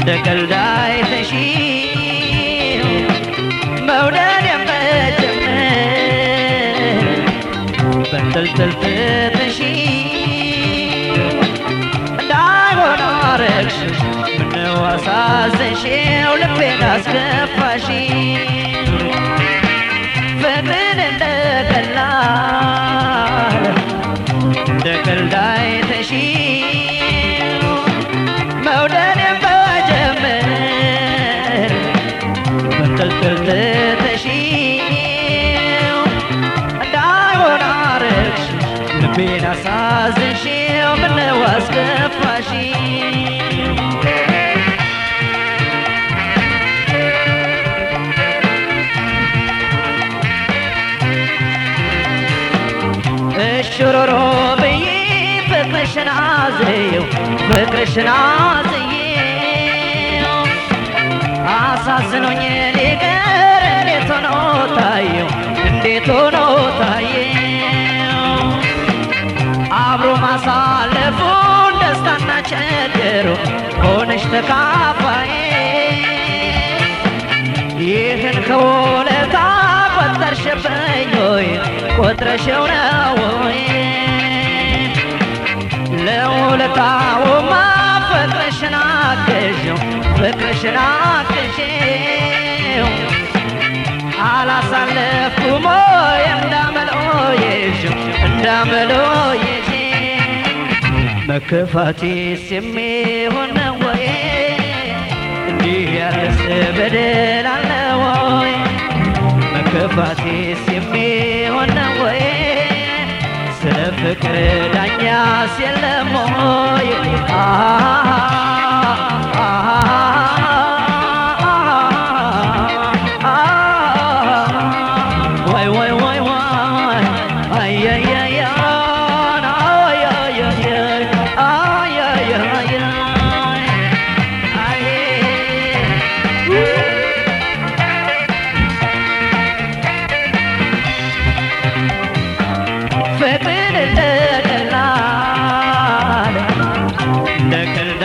ቀልድ አይተሺው መውደድ የመጀመር በንጠልጠል ትተሺው እንዳይሆን አረግሽው ምነው አሳዘንሽው ልቤን አስከፋሽው ፍቅርን እንደ ቀላል እንደ ቀልድ አይተሺው መውደድን በጀመር በንጠልጠል ትተሺው እንዳይሆን አረግሽው ልቤን አሳዘንሽው ምነው አስከፋሽው እሽሮሮ ብዬ ፍቅርሽን አዝየው ፍቅርሽን አዝየው አሳዝኖኝ ሊቀር እንዴት ሆኖ ታየው እንዴት ሆኖ ታየው አብሮ ማሳለፉን ደስታና ችግሩ ሆነሽ ተካፋዬ ይህን ከውለታ ቆጠርሽብኝ ወይ ቆጥረሽው ነው ወይ ለውለታውማ ፍቅርሽን አግዤው ፍቅርሽን አግዤው አላሳለፍኩም ወይ እንዳመሎየሽው እንዳመሎየሽ መከፋቴስ የሚሆን ነው ወይ እንዲህ ያለስ በደል አለ ወይ መከፋቴስ የሚሆን ነው ወይ ስለ ፍቅር ዳኛስ የለም ወይ ወይ ወይ ወይ ወይ አያያያ ፍቅርን እንደ ቀላል እንደ ቀልድ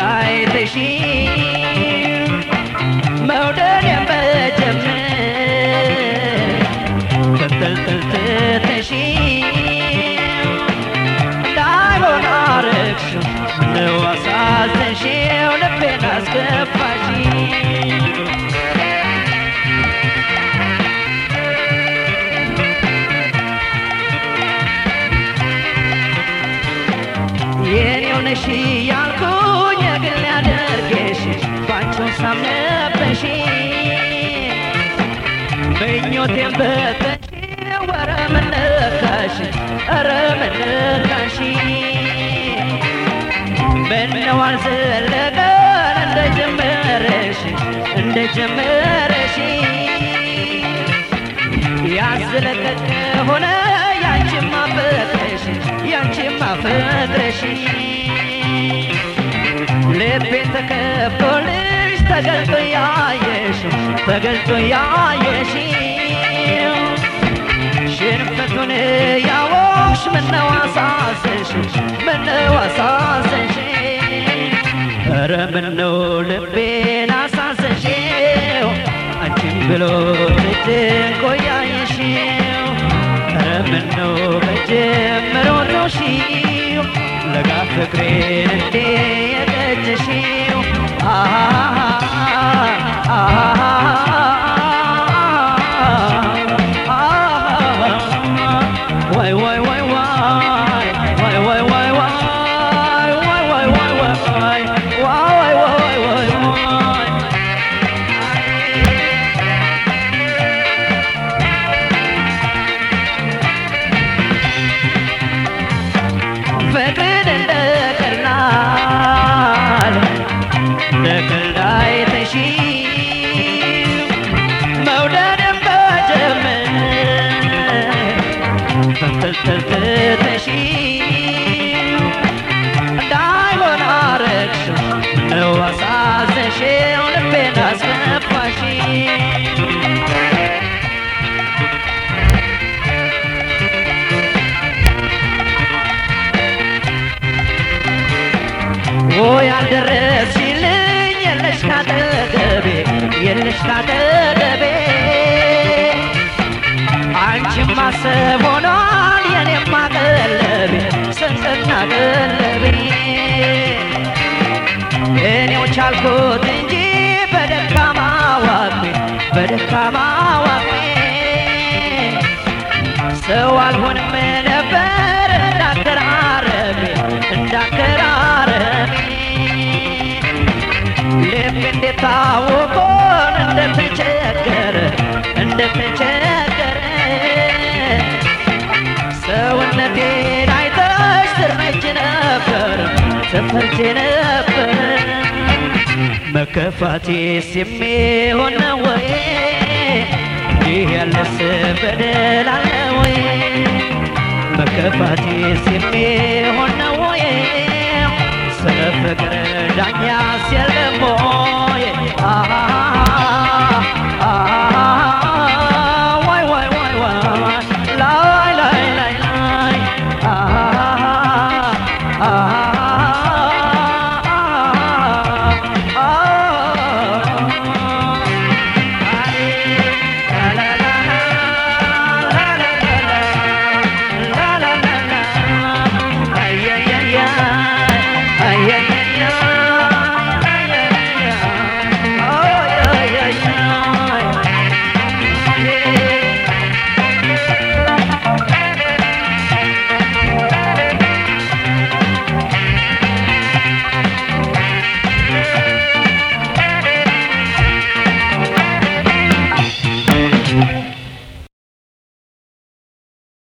አይተሺው መውደድን በጀመር ተንጠልጥል ትተሺው እንዳይሆን አረግሽው ምነው አሳዘንሽው ልቤን አስከፋሽው የኔው ነሽ ያልኩኝ የግል ያደርግሽ ባንቺው ሳምነበሽ ምኞቴን በተሽ ወረ ምነካሽ ኧረ ምነካሽ ምነው አልዘለቀን እንደ ጀመረሽ እንደ ጀመረሽ ያዝለቀቅ ሆነ ያንቺማ ፍቅርሽ ያንቺማ ፍቅርሽ ልቤ ተከፍቶልሽ ተገልጦ ያየሽ ተገልጦ ያየሽ ሽንፈቱን ያወቅሽ ምነው አሳዘንሽ ምነው አሳዘንሽ ኧረ ምነው ልቤን አሳዘንሽው አንቺን ብሎ ትጭንቆ ያየሽው ኧረ ምነው በጀመረው ነው ሺው ለጋ ፍቅሬን እንዴ የቀጨሽው ወይ ወይ ወይ ወይ ወይ ወይ ወይ ወይ ወይ ወይ ወይ ወይ ወይ ወይ ወይ ወይ ፍቅርን እንደ ቀላል እንደ ቀልድ ማሰብ ሆኗል የኔማ ቀለቤ ስንቅና ቀለቤ እኔው ቻልኩት እንጂ በደካማ ዋቄ በደካማ ዋቄ ሰው አልሆንም ነበር እንዳከራረቤ እንዳከራረቤ ልብ እንዴት ታውቆን እንደተቸገረ እንደተቸገረ ሰውነቴን አይተሽ ትርመች ነበር ትፈርቼ ነበር መከፋቴስ የሚሆን ነው ወይ ይህ ያለስ በደል አለ ወይ መከፋቴስ የሚሆን ነው ወይ ስለ ፍቅር ዳኛስ የለም ወይ